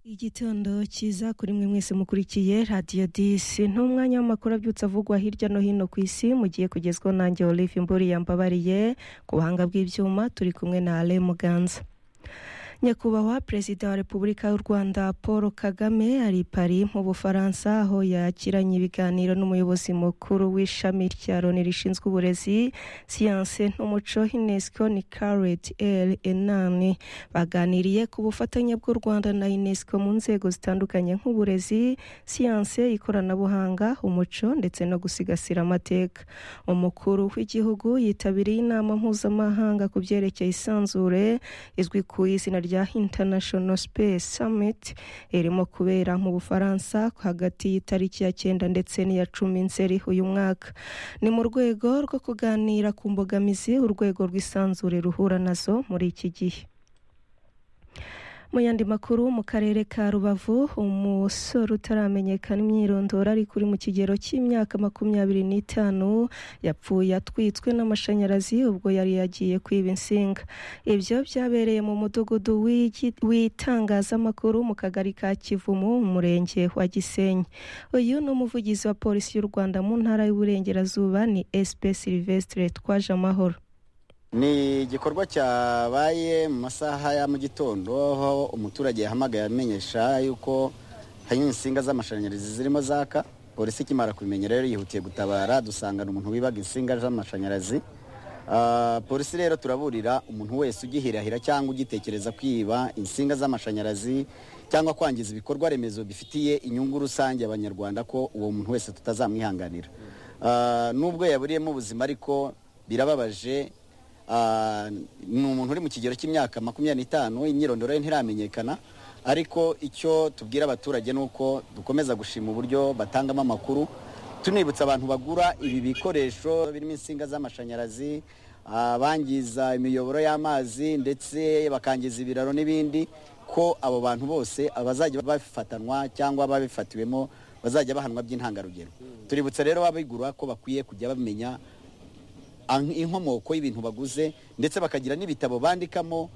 igitondo cyiza kuri mwe mwese mukurikiye radiyo disi ni umwanya w'amakuru abyutse avugwa hirya no hino ku isi mugiye kugezwaho nanjye olive imburi yambabariye ku buhanga bw'ibyuma turi kumwe na ale muganza nyakubahwa perezida wa repubulika y'u rwanda paul kagame ari pari mu bufaransa aho yakiranye ibiganiro n'umuyobozi mukuru w'ishami rya loni rishinzwe uburezi siyanse n'umuco unesco ni karet el enani baganiriye ku bufatanye bw'u rwanda na unesco mu nzego zitandukanye nk'uburezi siyanse ikoranabuhanga umuco ndetse no gusigasira amateka umukuru w'igihugu yitabiriye inama mpuzamahanga ku byerekeye isanzure izwi ku izina rya rya International Space Summit irimo kubera mu Bufaransa hagati y'itariki ya cyenda ndetse n'iya cumi Nzeri uyu mwaka ni mu rwego rwo kuganira ku mbogamizi urwego rw'isanzure ruhura nazo muri iki gihe mu yandi makuru mu karere ka rubavu umusore utaramenyekana imyirondoro ari kuri mu kigero cy'imyaka makumyabiri n'itanu yapfuye atwitswe n'amashanyarazi ubwo yari yagiye kwiba insinga ibyo byabereye mu mudugudu w'itangazamakuru mu kagari ka kivumu umurenge wa gisenyi uyu ni umuvugizi wa polisi y'u rwanda mu ntara y'uburengerazuba ni sp silvestre twaje amahoro ni igikorwa cyabaye mu masaha ya mu gitondo aho umuturage yahamagaye amenyesha yuko hari insinga z'amashanyarazi zirimo zaka polisi ikimara kubimenya rero yihutiye gutabara dusangana umuntu wibaga insinga z'amashanyarazi polisi rero turaburira umuntu wese ugihirahira cyangwa ugitekereza kwiba insinga z'amashanyarazi cyangwa kwangiza ibikorwa remezo bifitiye inyungu rusange abanyarwanda ko uwo muntu wese tutazamwihanganira n'ubwo yaburiyemo ubuzima ariko birababaje ni umuntu uri mu kigero cy'imyaka makumyabiri n'itanu imyirondoro ye ntiramenyekana ariko icyo tubwira abaturage ni uko dukomeza gushima uburyo batangamo amakuru tunibutsa abantu bagura ibi bikoresho birimo insinga z'amashanyarazi bangiza imiyoboro y'amazi ndetse bakangiza ibiraro n'ibindi ko abo bantu bose abazajya bafatanwa cyangwa babifatiwemo bazajya bahanwa by'intangarugero tuributsa rero ababigura ko bakwiye kujya bamenya inkomoko y'ibintu baguze ndetse bakagira n'ibitabo bandikamo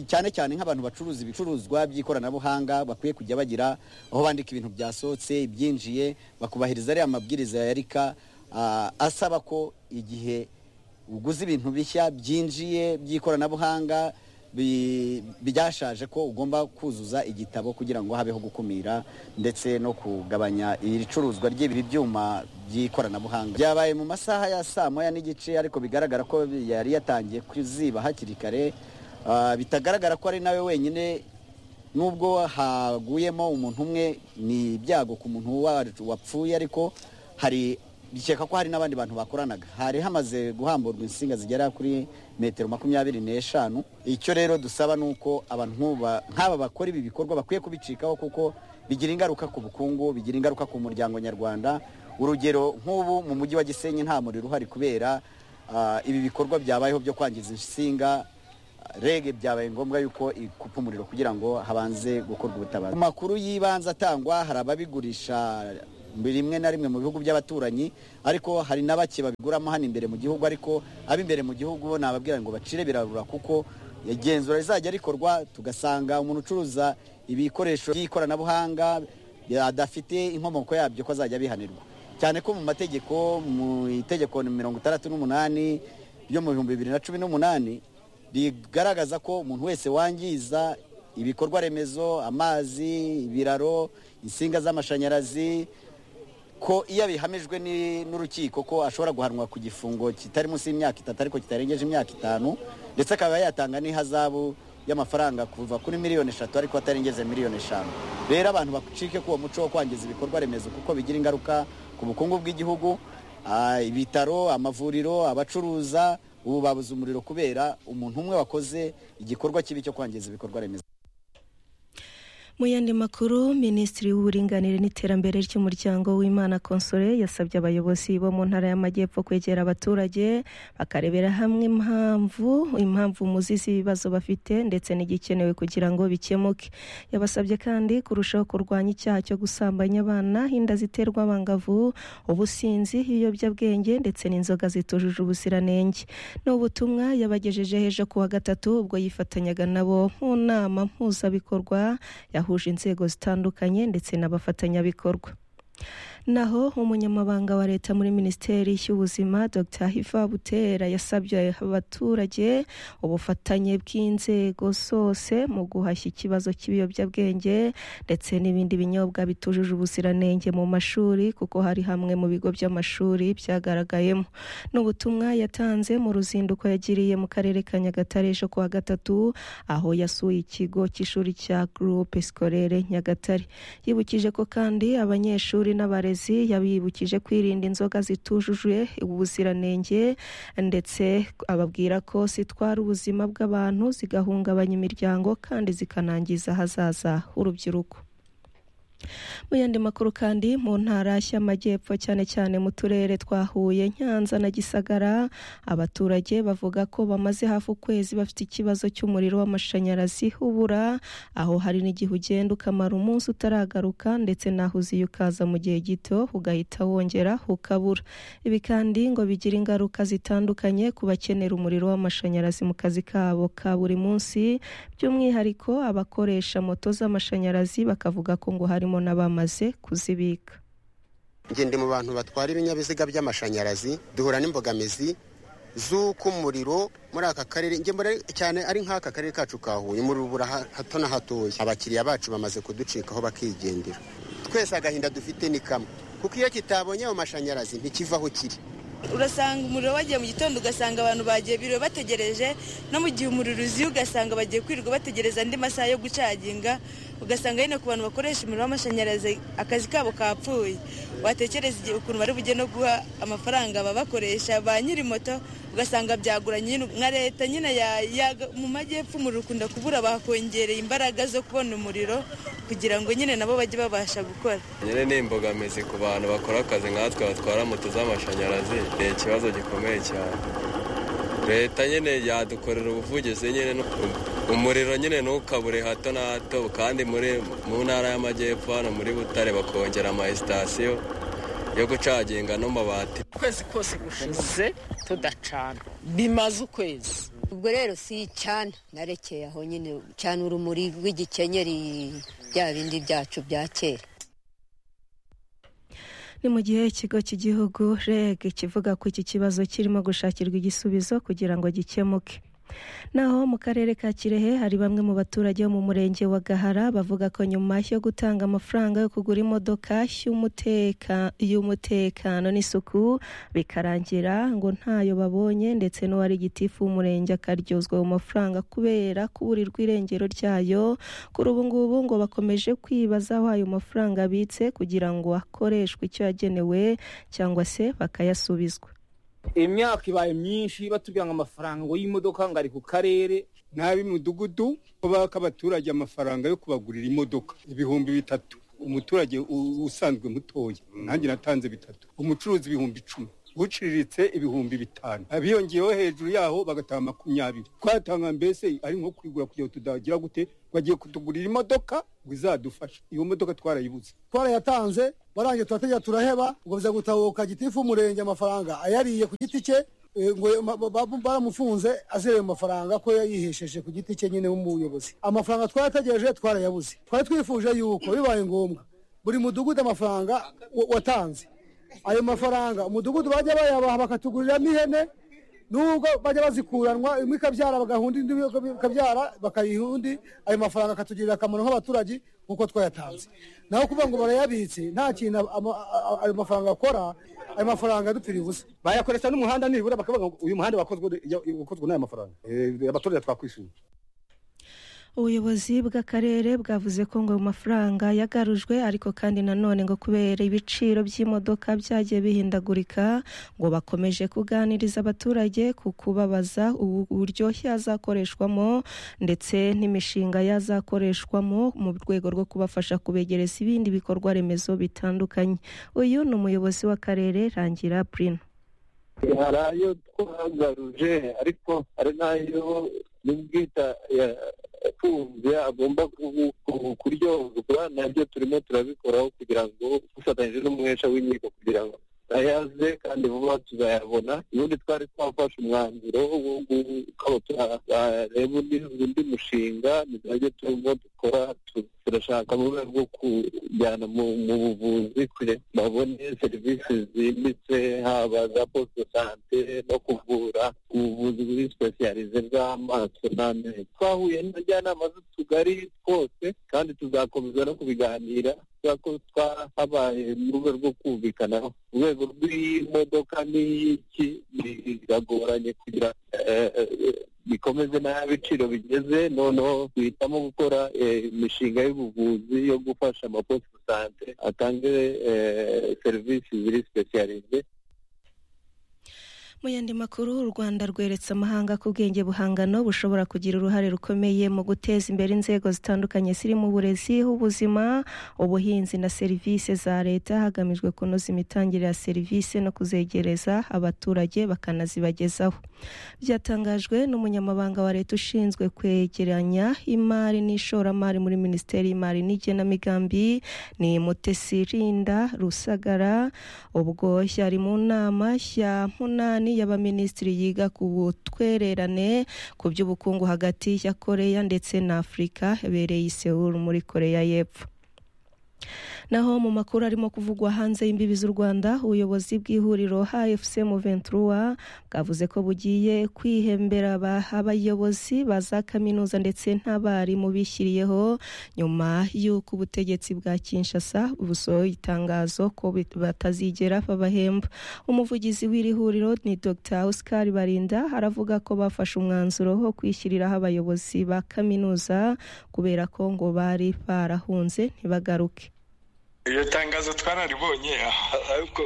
cyane cyane nk'abantu bacuruza ibicuruzwa by'ikoranabuhanga bakwiye kujya bagira aho bandika ibintu byasohotse ibyinjiye bakubahiriza ariya mabwiriza ya rika asaba ko igihe uguze ibintu bishya byinjiye by'ikoranabuhanga byashaje ko ugomba kuzuza igitabo kugira ngo habeho gukumira ndetse no kugabanya icuruzwa ry'ibi byuma by'ikoranabuhanga byabaye mu masaha ya saa moya n'igice ariko bigaragara ko yari yatangiye kuziba hakiri kare bitagaragara ko ari nawe wenyine nubwo haguyemo umuntu umwe ni ibyago ku muntu wapfuye ariko hari bikeka ko hari n'abandi bantu bakoranaga hari hamaze guhamburwa insinga zigera kuri metero makumyabiri n'eshanu icyo rero dusaba ni uko abantu nk'aba bakora ibi bikorwa bakwiye kubicikaho kuko bigira ingaruka ku bukungu bigira ingaruka ku muryango nyarwanda urugero nk'ubu mu mujyi wa gisenyi nta muriro uhari kubera ibi bikorwa byabayeho byo kwangiza insinga rege byabaye ngombwa yuko ikupa umuriro kugira ngo habanze gukorwa ubutabazi amakuru y'ibanze atangwa hari ababigurisha rimwe na rimwe mu bihugu by'abaturanyi ariko hari na bake babiguramo hano imbere mu gihugu ariko ab'imbere mu gihugu bo nababwira ngo bacire birarura kuko igenzura rizajya rikorwa tugasanga umuntu ucuruza ibikoresho by'ikoranabuhanga adafite inkomoko yabyo ko azajya bihanirwa cyane ko mu mategeko mu itegeko mirongo itandatu n'umunani ryo mu bihumbi bibiri na cumi n'umunani rigaragaza ko umuntu wese wangiza ibikorwa remezo amazi ibiraro insinga z'amashanyarazi ko iyo bihamijwe n'urukiko ko ashobora guhanwa ku gifungo kitari munsi y'imyaka itatu ariko kitarengeje imyaka itanu ndetse akaba yatanga n'ihazabu y'amafaranga kuva kuri miliyoni eshatu ariko atarengeze miliyoni eshanu rero abantu bacike ku uwo muco wo kwangiza ibikorwa remezo kuko bigira ingaruka ku bukungu bw'igihugu ibitaro amavuriro abacuruza ubu babuze umuriro kubera umuntu umwe wakoze igikorwa kibi cyo kwangiza ibikorwa remezo mu yandi makuru minisitiri w'uburinganire n'iterambere ry'umuryango w'imana konsore yasabye abayobozi bo mu ntara y'amajyepfo kwegera abaturage bakarebera hamwe impamvu impamvu umuzi z'ibibazo bafite ndetse n'igikenewe kugira ngo bikemuke yabasabye kandi kurushaho kurwanya icyaha cyo gusambanya abana inda ziterwa abangavu ubusinzi ibiyobyabwenge ndetse n'inzoga zitujuje ubuziranenge ni ubutumwa yabagejejeho ejo ku wa gatatu ubwo yifatanyaga nabo mu nama mpuzabikorwa yahuje inzego zitandukanye ndetse n'abafatanyabikorwa naho umunyamabanga wa leta muri minisiteri y'ubuzima dr hiva butera yasabye abaturage ubufatanye bw'inzego zose mu guhashya ikibazo cy'ibiyobyabwenge ndetse n'ibindi binyobwa bitujuje ubuziranenge mu mashuri kuko hari hamwe mu bigo by'amashuri byagaragayemo ni ubutumwa yatanze mu ruzinduko yagiriye mu karere ka nyagatare ejo kuwa gatatu aho yasuye ikigo cy'ishuri cya gurupe sikorere nyagatare yibukije ko kandi abanyeshuri n'abarezi yabibukije kwirinda inzoga zitujuje ubuziranenge ndetse ababwira ko zitwara ubuzima bw'abantu zigahungabanya imiryango kandi zikanangiza ahazaza h'urubyiruko mu yandi makuru kandi mu ntara y'amajyepfo cyane cyane mu turere twa huye nyanza na gisagara abaturage bavuga ko bamaze hafi ukwezi bafite ikibazo cy'umuriro w'amashanyarazi ubura aho hari n'igihe ugenda ukamara umunsi utaragaruka ndetse naho uziye ukaza mu gihe gito ugahita wongera ukabura ibi kandi ngo bigira ingaruka zitandukanye ku bakenera umuriro w'amashanyarazi mu kazi kabo ka buri munsi by'umwihariko abakoresha moto z'amashanyarazi bakavuga ko ngo hari harimo n'abamaze kuzibika ngende mu bantu batwara ibinyabiziga by'amashanyarazi duhura n'imbogamizi z'uko umuriro muri aka karere cyane ari nk'aka karere kacu ka huye umuriro ubura hato na hatoya abakiriya bacu bamaze kuducikaho bakigendera twese agahinda dufite ni kamwe kuko iyo kitabonye ayo mashanyarazi ntikivaho kiri urasanga umuriro wagiye mu gitondo ugasanga abantu bagiye biro bategereje no mu gihe umuriro uziye ugasanga bagiye kwirirwa bategereza andi masaha yo gucaginga ugasanga nyine ku bantu bakoresha umuriro w'amashanyarazi akazi kabo kapfuye watekereza igihe ukuntu bari bujye no guha amafaranga ababakoresha ba nyiri moto ugasanga byaguranye nka leta nyine mu majyepfo umuriro ukunda kubura bakongereye imbaraga zo kubona umuriro kugira ngo nyine nabo bajye babasha gukora nyine ni imbogamizi ku bantu bakora akazi nkatwe batwara moto z'amashanyarazi ni ikibazo gikomeye cyane leta nyine yadukorera ubuvugizi nyine umuriro nyine ntukabure hato na hato kandi mu ntara y'amajyepfo hano muri butare bakongera amasitasiyo yo gucaginga n'amabati ukwezi kose gushize tudacana bimaze ukwezi ubwo rero si icana narekeye aho nyine cana urumuri rw'igikenyeri bya bindi byacu bya kera ni mu gihe ikigo cy'igihugu reg kivuga ko iki kibazo kirimo gushakirwa igisubizo kugira ngo gikemuke naho mu karere ka kirehe hari bamwe mu baturage bo mu murenge wa gahara bavuga ko nyuma yo gutanga amafaranga yo kugura imodoka y'umutekano n'isuku bikarangira ngo ntayo babonye ndetse n'uwari gitifu w'umurenge akaryozwa mu mafaranga kubera kuburirwa irengero ryayo kuri ubu ngubu ngo bakomeje kwibaza aho ayo mafaranga abitse kugira ngo akoreshwe icyo yagenewe cyangwa se bakayasubizwa imyaka ibaye myinshi batubwira ngo amafaranga ngo y'imodoka ngo ari ku karere n'ab'imudugudu baka abaturage amafaranga yo kubagurira imodoka ibihumbi bitatu umuturage usanzwe mutoya nanjye natanze bitatu umucuruzi ibihumbi icumi uciriritse ibihumbi bitanu abiyongeyeho hejuru yaho bagatanga makumyabiri twatanga mbese ari nko kwigura kugira ngo tudagira gute bagiye kutugurira imodoka ngo izadufashe iyo modoka twarayibuze twarayatanze barangije turategera turaheba ngo biza gutahuka gitifu umurenge amafaranga ayariye ku giti cye baramufunze azireye amafaranga ko yayihesheje ku giti cye nyine w'umuyobozi amafaranga twarayategereje twarayabuze twari twifuje yuko bibaye ngombwa buri mudugudu amafaranga watanze ayo mafaranga umudugudu bajya bayabaha bakatuguriramo ihene nubwo bajya bazikuranwa imwe ikabyara bagahunda indi ikabyara bakayiha undi ayo mafaranga akatugirira akamaro nk'abaturage nk'uko twayatanze naho kuvuga ngo barayabitse nta kintu ayo mafaranga akora ayo mafaranga dupfira ubusa bayakoresha n'umuhanda nibura bakavuga ngo uyu muhanda wakozwe n'aya mafaranga abaturage twakwishimira ubuyobozi bw'akarere bwavuze ko ngo mafaranga yagarujwe ariko kandi nanone ngo kubera ibiciro by'imodoka byagiye bihindagurika ngo bakomeje kuganiriza abaturage ku kubabaza uburyo yazakoreshwamo ndetse n'imishinga yazakoreshwamo mu rwego rwo kubafasha kubegereza ibindi bikorwa remezo bitandukanye uyu ni umuyobozi w'akarere rangira burino hari ayo twagaruje ariko hari n'ayo n'ubwita atunze agomba kuryozwa nabyo turimo turabikoraho kugira ngo dufatanyije n'umwesha w'inkiko kugira ngo ayaze kandi vuba tuzayabona ubundi twari twafashe umwanzuro wo turareba undi mushinga nizajya turimo dukora tu- turashaka mu rwego rwo kujyana mu mu buvuzi kugira ngo babone serivisi zimbitse haba za posite sante no kuvura ubuvuzi buri sipesiyalize bw'amaso n'amenyo twahuye n'abajyanama z'utugari twose kandi tuzakomeza no kubiganira kubera ko twahabaye mu rwego rwo kumvikanaho urwego rw'imodoka n'iki biragoranye kugira eh, eh, bikomeze n'ibiciro bigeze noneho duhitamo gukora eh, imishinga y'ubuvuzi yo gufasha amaposite sante atange eh, serivisi ziri sipesiyalize mu yandi makuru u rwanda rweretse amahanga ko ubwenge buhangano bushobora kugira uruhare rukomeye mu guteza imbere inzego zitandukanye zirimo uburezi ubuzima ubuhinzi na serivisi za leta hagamijwe kunoza imitangire ya serivisi no kuzegereza abaturage bakanazibagezaho byatangajwe n'umunyamabanga wa leta ushinzwe kwegeranya imari n'ishoramari muri minisiteri y'imari n'igenamigambi ni mutesi rinda rusagara ubwo yari mu nama ya munani y'abaminisitiri yiga ku butwererane ku by'ubukungu hagati ya koreya ndetse na afurika yabereye i Seoul muri koreya y'epfo naho mu makuru arimo kuvugwa hanze y'imbibi z'u rwanda ubuyobozi bw'ihuriro hfc muventura bwavuze ko bugiye kwihembera aba- abayobozi ba za kaminuza ndetse n'abarimu bishyiriyeho nyuma y'uko ubutegetsi bwa kinshasa busohoye itangazo ko bit- batazigera babahemba umuvugizi w'iri huriro ni dr oscar barinda aravuga ko bafashe umwanzuro wo kwishyiriraho abayobozi ba kaminuza kubera ko ngo bari barahunze ntibagaruke iryo tangazo twararibonye ariko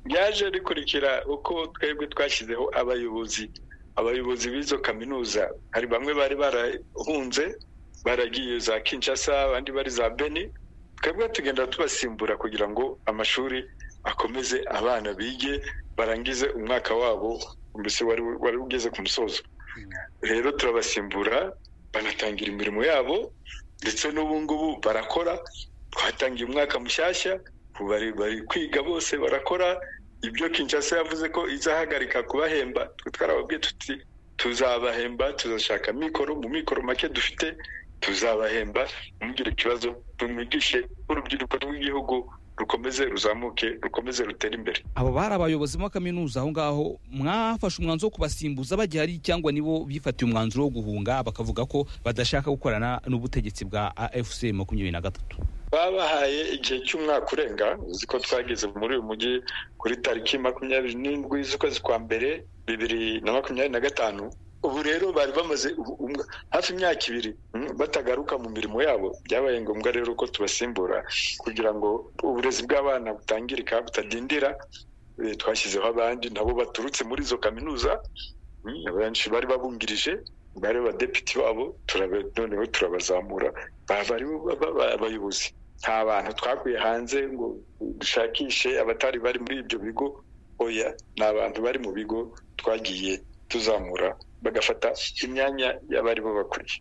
ryaje rikurikira uko twebwe twashyizeho abayobozi abayobozi b'izo kaminuza hari bamwe bari barahunze baragiye za kinshasa abandi bari za beni twebwe tugenda tubasimbura kugira ngo amashuri akomeze abana bige barangize umwaka wabo mbese wari wari ugeze ku musozo rero turabasimbura banatangira imirimo yabo ndetse n'ubu ngubu barakora twatangiye umwaka mushyashya ubu bari bari kwiga bose barakora ibyo kinshasa yavuze ko izahagarika kubahemba twe twarababwiye tuti tuzabahemba tuzashaka mikoro mu mikoro make dufite tuzabahemba ntugire ikibazo tumwigishe urubyiruko rw'igihugu rukomeze ruzamuke rukomeze rutere imbere abo bari abayobozi ba kaminuza aho ngaho mwafashe umwanzuro wo kubasimbuza bagihari cyangwa nibo bifatiye umwanzuro wo guhunga bakavuga ko badashaka gukorana n'ubutegetsi bwa afc makumyabiri na gatatu babahaye igihe cy'umwaka urenga uzi ko twageze muri uyu mujyi kuri tariki makumyabiri n'indwi z'ukwezi kwa mbere bibiri na makumyabiri na gatanu ubu rero bari bamaze ubu- umwa- hafi imyaka ibiri mm, batagaruka mu mirimo yabo byabaye ngombwa rero ko tubasimbura kugira ngo uburezi bw'abana butangirika butadindira Eh, twashyizeho abandi nabo baturutse muri izo kaminuza mm, abenshi bari babungirije bari abadepite babo turabe- noneho turabazamura baba ari bo baba aba- abayobozi nta bantu twakuye hanze ngo dushakishe abatari bari muri ibyo bigo oya ni abantu bari mu bigo twagiye tuzamura bagafata imyanya y'abari bo bakuriye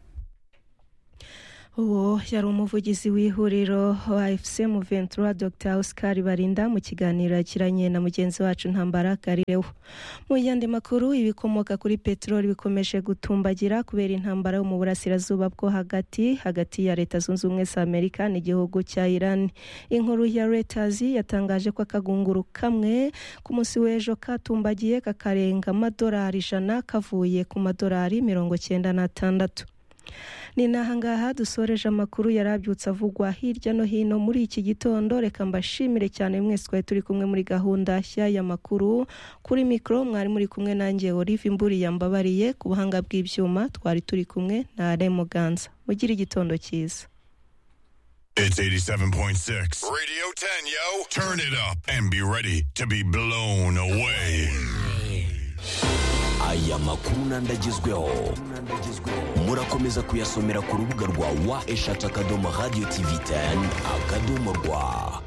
uwo yari umuvugizi w'ihuriro wa fc muventura dr oscar barinda mu kiganiro yagiranye na mugenzi wacu ntambara garirewo mu yandi makuru ibikomoka kuri peteroli bikomeje gutumbagira kubera intambara yo mu burasirazuba bwo hagati hagati ya leta zunze ubumwe za amerika n'igihugu cya irani inkuru ya reuters yatangaje ko akagunguru kamwe ku munsi w'ejo katumbagiye kakarenga amadolari ijana kavuye ku madolari mirongo cyenda n'atandatu ni nahangaha dusoreje amakuru yari abyutse avugwa hirya no hino muri iki gitondo reka mbashimire cyane mwese twari turi kumwe muri gahunda nshya y'amakuru kuri mikoro mwari muri kumwe nanjye olive imburi yambabariye ku buhanga bw'ibyuma twari turi kumwe na remuganza mugire igitondo cyiza It's 87.6. Radio 10, yo. Turn it up and be ready to be blown away. aya makuru n'andagezweho murakomeza kuyasomera ku rubuga rwa wa eshatu akadomo radiyo tivi teni akadomo rwa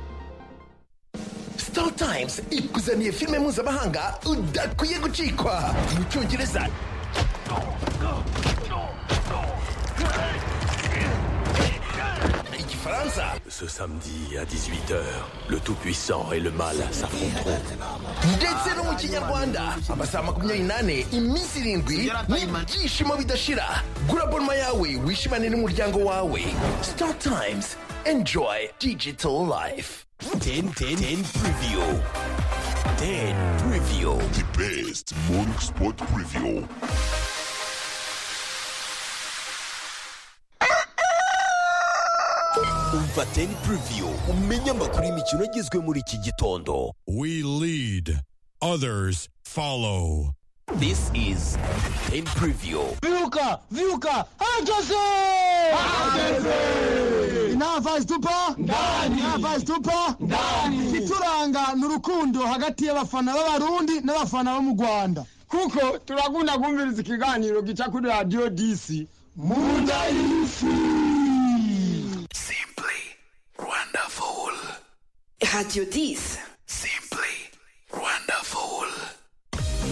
star times ikuzaniye filime mpuzamahanga udakwiye gucikwa mu cyongereza igifaransa Bufaransa. Ce samedi à 18h, le Tout-Puissant et le Mal s'affronteront. ndetse no mu kinyarwanda amasaha makumyabiri n'ane iminsi irindwi n'ibyishimo bidashira gura bonoma yawe wishimane n'umuryango wawe star times enjoy digital life 10 10 10 preview. 10 preview. The best morning sport preview. Umva 10 preview. Umenye amakuru y'imikino agezwe muri iki gitondo. We lead, others follow. This is 10 preview. Viuka, viuka, hageze! Hageze! Navasi tupa? Ndani! Navasi tupa? Ndani! Ituranga ni urukundo hagati y'abafana b'abarundi n'abafana bo mu Rwanda. Kuko turakunda kumviriza ikiganiro gica kuri radio DC. Munda y'isi! Radio 10